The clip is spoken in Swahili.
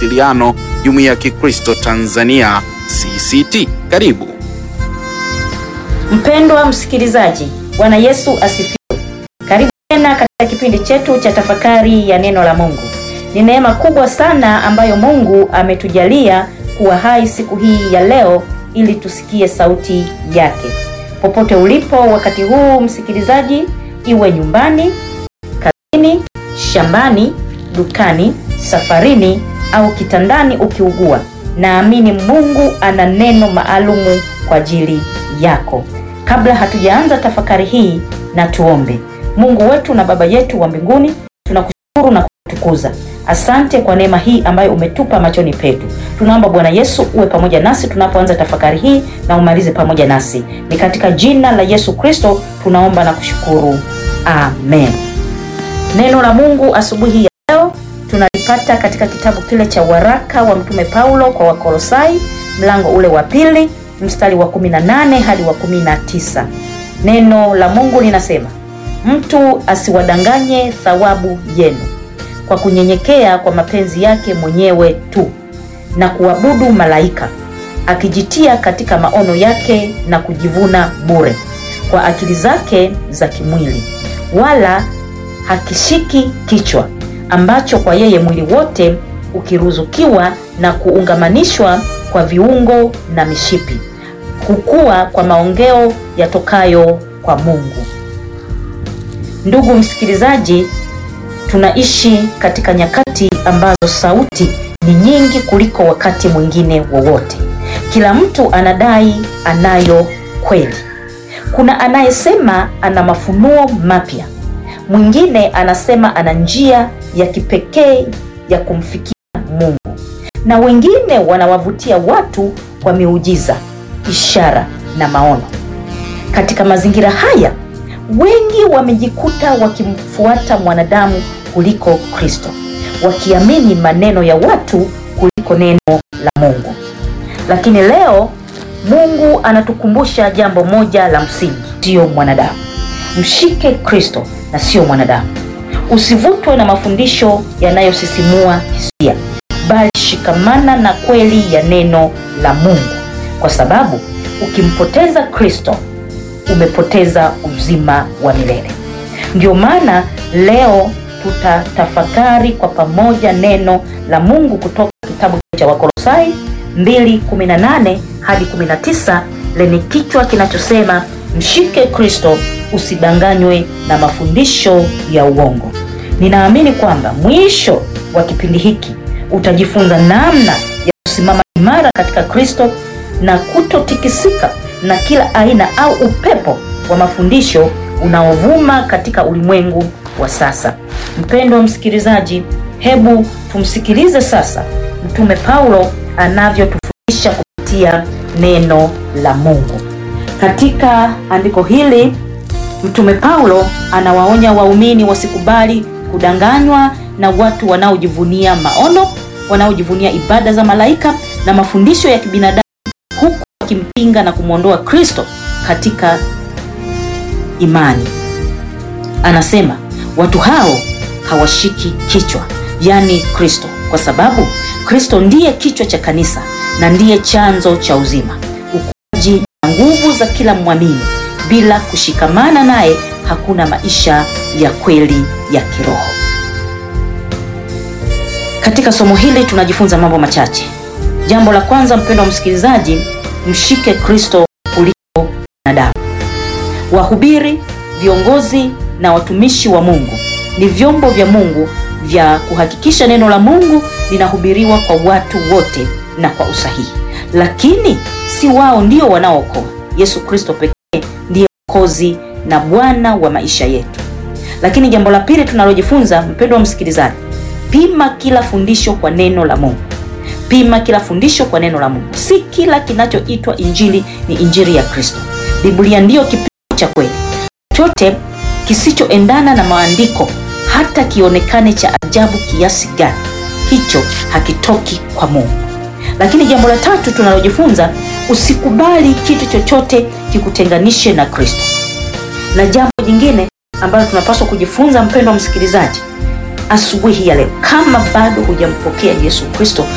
Mawasiliano, Jumuiya ya Kikristo Tanzania CCT. Karibu. Mpendwa msikilizaji, Bwana Yesu asifiwe. Karibu tena katika kipindi chetu cha tafakari ya neno la Mungu. Ni neema kubwa sana ambayo Mungu ametujalia kuwa hai siku hii ya leo ili tusikie sauti yake. Popote ulipo wakati huu msikilizaji, iwe nyumbani, kazini, shambani, dukani, safarini au kitandani ukiugua, naamini Mungu ana neno maalumu kwa ajili yako. Kabla hatujaanza tafakari hii, na tuombe. Mungu wetu na Baba yetu wa mbinguni, tunakushukuru na kutukuza. Asante kwa neema hii ambayo umetupa machoni petu. Tunaomba Bwana Yesu uwe pamoja nasi tunapoanza tafakari hii na umalize pamoja nasi. Ni katika jina la Yesu Kristo tunaomba na kushukuru, amen. Neno la Mungu asubuhi ya leo tunalipata katika kitabu kile cha waraka wa Mtume Paulo kwa Wakolosai, mlango ule wa pili mstari wa 18 hadi wa 19. Neno la Mungu linasema, mtu asiwadanganye thawabu yenu kwa kunyenyekea kwa mapenzi yake mwenyewe tu na kuabudu malaika, akijitia katika maono yake na kujivuna bure kwa akili zake za kimwili, wala hakishiki kichwa, ambacho kwa yeye mwili wote ukiruzukiwa na kuungamanishwa kwa viungo na mishipi kukua kwa maongeo yatokayo kwa Mungu. Ndugu msikilizaji, tunaishi katika nyakati ambazo sauti ni nyingi kuliko wakati mwingine wowote. Kila mtu anadai anayo kweli. Kuna anayesema ana mafunuo mapya, mwingine anasema ana njia ya kipekee ya kumfikia Mungu, na wengine wanawavutia watu kwa miujiza ishara na maono. Katika mazingira haya, wengi wamejikuta wakimfuata mwanadamu kuliko Kristo, wakiamini maneno ya watu kuliko neno la Mungu. Lakini leo Mungu anatukumbusha jambo moja la msingi, sio mwanadamu. Mshike Kristo na sio mwanadamu. Usivutwe na mafundisho yanayosisimua hisia, bali shikamana na kweli ya neno la Mungu kwa sababu ukimpoteza Kristo umepoteza uzima wa milele. Ndio maana leo tutatafakari kwa pamoja neno la Mungu kutoka kitabu cha Wakolosai 2:18 hadi 19 lenye kichwa kinachosema mshike Kristo, usidanganywe na mafundisho ya uongo. Ninaamini kwamba mwisho wa kipindi hiki utajifunza namna ya kusimama imara katika Kristo na kutotikisika na kila aina au upepo wa mafundisho unaovuma katika ulimwengu wa sasa. Mpendwa msikilizaji, hebu tumsikilize sasa Mtume Paulo anavyotufundisha kupitia neno la Mungu. Katika andiko hili, Mtume Paulo anawaonya waumini wasikubali kudanganywa na watu wanaojivunia maono, wanaojivunia ibada za malaika na mafundisho ya kibinadamu huku akimpinga na kumwondoa Kristo katika imani. Anasema watu hao hawashiki kichwa, yaani Kristo, kwa sababu Kristo ndiye kichwa cha kanisa na ndiye chanzo cha uzima, ukuaji na nguvu za kila mwamini. Bila kushikamana naye hakuna maisha ya kweli ya kiroho. Katika somo hili tunajifunza mambo machache. Jambo la kwanza, mpendwa msikilizaji, mshike Kristo kuliko wanadamu. Wahubiri, viongozi na watumishi wa Mungu ni vyombo vya Mungu vya kuhakikisha neno la Mungu linahubiriwa kwa watu wote na kwa usahihi, lakini si wao ndio wanaookoa. Yesu Kristo pekee ndiye Mwokozi na Bwana wa maisha yetu. Lakini jambo la pili tunalojifunza, mpendwa wa msikilizaji, pima kila fundisho kwa neno la Mungu. Pima kila fundisho kwa neno la Mungu. Si kila kinachoitwa injili ni injili ya Kristo. Biblia ndiyo kipimo cha kweli. Chochote kisichoendana na maandiko, hata kionekane cha ajabu kiasi gani, hicho hakitoki kwa Mungu. Lakini jambo la tatu tunalojifunza, usikubali kitu chochote kikutenganishe na Kristo. Na jambo jingine ambalo tunapaswa kujifunza, mpendwa msikilizaji, asubuhi ya leo, kama bado hujampokea Yesu Kristo